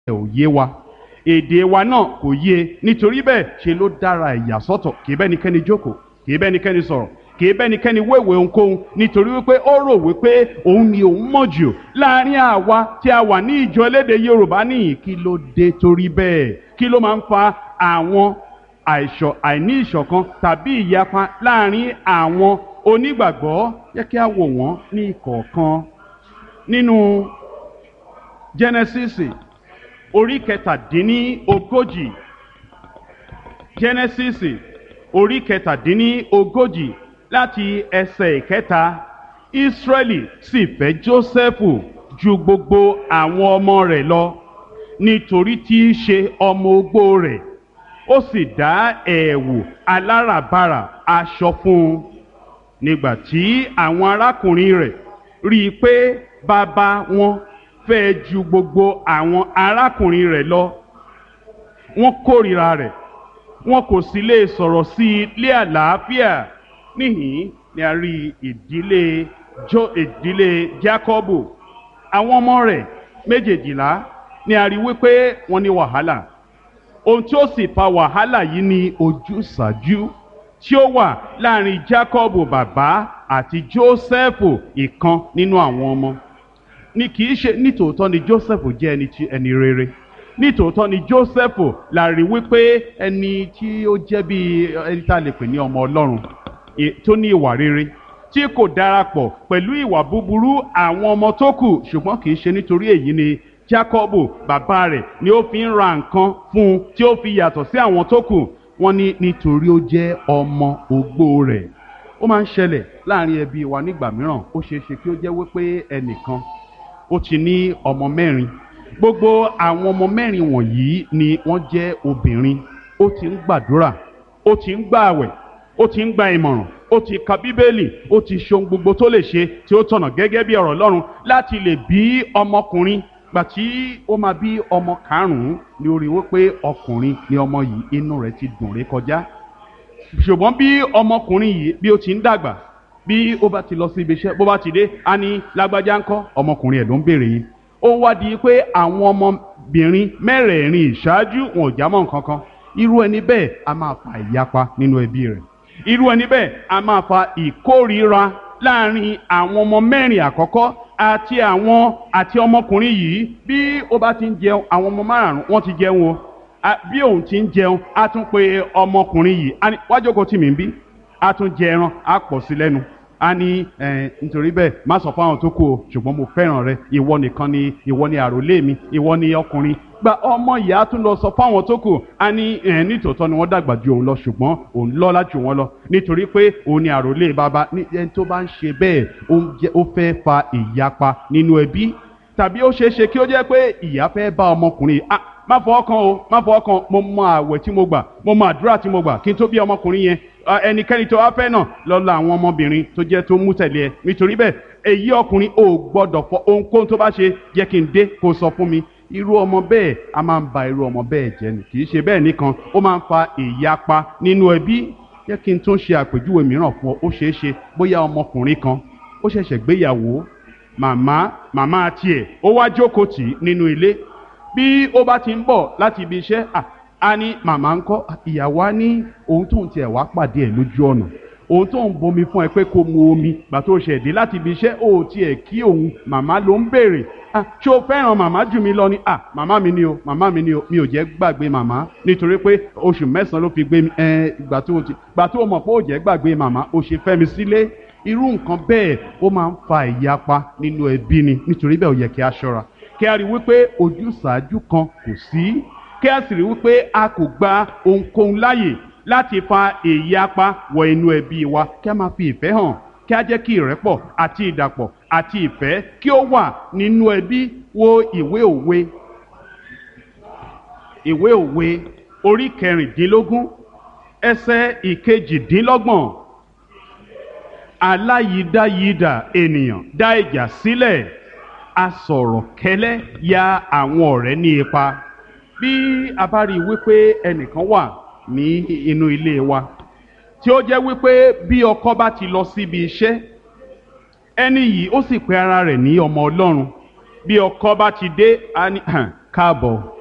ò yé wa èdè wa náà kò yé nítorí bẹ́ẹ̀ ṣe ló dára ẹ̀yà sọ́tọ̀ kì í bẹ́nikẹ́ni jókòó kì í bẹ́nikẹ́ni sọ̀rọ̀ kì í bẹ́nikẹ́ni wéwèé ohunkóhun nítorí wípé ó rò wípé òun ni òun mọ̀ jù láàrin àwa tí a wà ní ìjọ elédè Yorùbá nìyí kí ló dé torí bẹ́ẹ̀ kí ló máa ń fa àwọn àìṣọ àìní ìṣọ̀kan tàbí ìyapa láàrin àwọn onígbàgbọ́ yẹ kí a wò wọ́n ní ìkọ̀ọ̀kan nínú Genesis orí kẹtàdínní ogójì Genesis orí kẹtàdínní ogójì láti ẹsẹ̀ ìkẹta Ísírẹ́lì sì fẹ́ Jósẹ́fù ju gbogbo àwọn ọmọ rẹ̀ lọ nítorí tí í ṣe ọmọ ogbó rẹ̀ ó sì dá ẹ̀wù aláràbarà aṣọ fún un nígbà tí àwọn arákùnrin rẹ̀ rí i pé bàbá wọn fẹ́ ju gbogbo àwọn arákùnrin rẹ̀ lọ wọ́n kórìíra rẹ̀ wọn kò sì lè sọ̀rọ̀ sí i lé àlàáfíà níhìn ni a rí ìdílé jo ìdílé Jákọ́bù àwọn ọmọ rẹ̀ méjèèjìlá ni a rí wípé wọ́n ní wàhálà ohun tí ó sì fa wàhálà yìí ni ojúsàájú tí ó wà láàrin Jákọ́bù bàbá àti Jósẹ́fù ìkan nínú àwọn ọmọ ni kì í ṣe nítòótọ́ ni Jósẹ́fù jẹ́ ẹni tí ẹni rere nítòótọ́ ni Jósẹ́fù la rí wípé ẹni tí ó jẹ́ bí ẹni tá a lè pè ní ọmọ Ọlọ́run tó ní ìwà rere tí kò darapọ̀ pẹ̀lú ìwà búburú àwọn ọmọ tó kù ṣùgbọ́n kì í ṣe nítorí èyí ni Jákọ́bù bàbá rẹ̀ ni ó fi ń ra nǹkan fún un tí ó fi yàtọ̀ sí àwọn tó kù wọ́n ní nítorí ó jẹ́ ọmọ ogbó rẹ̀ ó máa ń ṣẹlẹ̀ láàrin ẹbí wa nígbà mìíràn ó ṣeé ṣe kí ó jẹ́ wípé ẹnìkan ó ti ní ọmọ mẹ́rin gbogbo àwọn ọmọ mẹ́rin wọ̀nyí ni wọ́n jẹ́ obìnrin ó ti ń gbàdúrà ó ti ń gbààwẹ̀ ó ti ń gba ìmọ̀ràn ó ti ka bíbélì ó ti ṣe ohun gbogbo tó lè ṣe tí ó tọ̀nà gẹ́gẹ́ bí ọ̀rọ̀ Ọlọ́run láti lè bí ọmọkùnrin gbà tí ó máa bí ọmọ karùn-ún ni ó rí wípé ọkùnrin ni ọmọ yìí inú rẹ̀ ti dùn ré kọjá ṣùgbọ́n bí ọmọkùnrin yìí bí ó ti ń dàgbà bí ó bá ti lọ sí ibi iṣẹ́ bó bá ti dé á ní lágbájá ńkọ́ ọmọkùnrin ẹ̀ ló ń béèrè yìí ó wá di pé àwọn ọmọbìnrin mẹ́rẹ̀ẹ̀rin ìṣáájú wọn ò jámọ́ nǹkan kan irú ẹni bẹ́ẹ̀ a máa fa ìyapa nínú ẹbí rẹ̀ irú ẹni bẹ́ẹ̀ a máa fa ìkórìíra láàrin àwọn ọmọ mẹ́rin àkọ́kọ́ àti àwọn àti ọmọkùnrin yìí bí ó bá ti ń jẹun àwọn ọmọ márùn-ún wọ́n ti jẹun o bí òun ti ń jẹun á tún pe ọmọkùnrin yìí wá jókòó tì mí bí á tún jẹ ẹran á pọ̀ sí lẹ́nu a ní nítorí bẹ́ẹ̀ má sọ fún àwọn tó kù o ṣùgbọ́n mo fẹ́ràn rẹ ìwọ nìkan ni ìwọ ni àròlé mi ìwọ ni ọkùnrin gba ọmọ ìyá tún lọ sọ fún àwọn tó kù a ní nítòótọ́ ni wọ́n dàgbà ju òun lọ ṣùgbọ́n òun lọ́lá jù wọ́n lọ nítorí pé òun ni àròlé bàbá ní ẹni tó bá ń ṣe bẹ́ẹ̀ ó fẹ́ fa ìyapa nínú ẹbí tàbí ó ṣeé ṣe kí ó jẹ́ pé ìyá fẹ́ bá ọmọkùnrin ah má fọwọ́ kan o má fọwọ́ kan mo mọ àwẹ̀ tí mo gbà mo mọ àdúrà tí mo gbà kí n tó bí ọmọkùnrin yẹn ẹnikẹ́ni tó wá fẹ́ náà lọ́la àwọn ọmọbìnrin tó jẹ́ tó mú tẹ̀lé ẹ nítorí bẹ́ẹ̀ èyí ọkùnrin ò gbọ́dọ̀ fọ ohunkóhun tó bá ṣe jẹ́ kí n dé kó sọ fún mi irú ọmọ bẹ́ẹ̀ a máa ń ba irú ọmọ bẹ́ẹ̀ jẹ́ ni kì í ṣe bẹ́ẹ̀ nìkan ó máa ń fa ìyapa nínú ẹbí jẹ́ kí n tún ṣe àpèjúwe mìíràn fún ọ ó ṣeé ṣe bóyá ọmọkùnrin kan ó ṣẹ̀ṣẹ̀ gbéyàwó màmá màmá tiẹ̀ ó wá jókòó tì í nínú ilé bí ó bá ti ń bọ̀ láti ibi iṣẹ́ a ní màmá ń kọ́ ìyàwó á ní ohun tóun tiẹ̀ wá pàdé ẹ̀ lójú ọ̀nà ohun tóun bomi fún ẹ pé kó mu omi gbà tó ṣẹ̀ dé láti ibi iṣẹ́ ó tiẹ̀ kí òun màmá ló ń béèrè ṣé o fẹ́ràn màmá jù mí lọ ni à màmá mi ni o màmá mi ni o mi ò jẹ́ gbàgbé màmá nítorí pé oṣù mẹ́sàn-án ló fi gbé mi ẹ gbà tó ti gbà tó mọ̀ pé ó jẹ́ gbàgbé màmá ó ṣe fẹ́ mi sílé irú nǹkan bẹ́ẹ̀ ó máa ń fa ìyapa nínú ẹbí ni nítorí bẹ́ẹ̀ ó yẹ kí a ṣọ́ra kí a rí wípé ojúsàájú kan kò sí kí a sì rí wípé a kò gba ohunkóhun láàyè láti fa ìyapa wọ inú ẹbí wa kí a máa fi ìfẹ́ hàn kí a jẹ́ kí ìrẹ́pọ̀ àti ìdàpọ̀ àti ìfẹ́ kí ó wà nínú ẹbí wo ìwé òwe ìwé òwe orí kẹrìndínlógún ẹsẹ̀ ìkejìdínlọ́gbọ̀n aláyídáyídà ènìyàn dá ìjà sílẹ̀ asọ̀rọ̀ kẹ́lẹ́ ya àwọn ọ̀rẹ́ ní ipa bí a bá rí i wípé ẹnìkan wà ní inú ilé wa tí ó jẹ́ wípé bí ọkọ bá ti lọ síbi iṣẹ́ ẹni yìí ó sì pe ara rẹ̀ ní ọmọ Ọlọ́run bí ọkọ bá ti dé káàbọ̀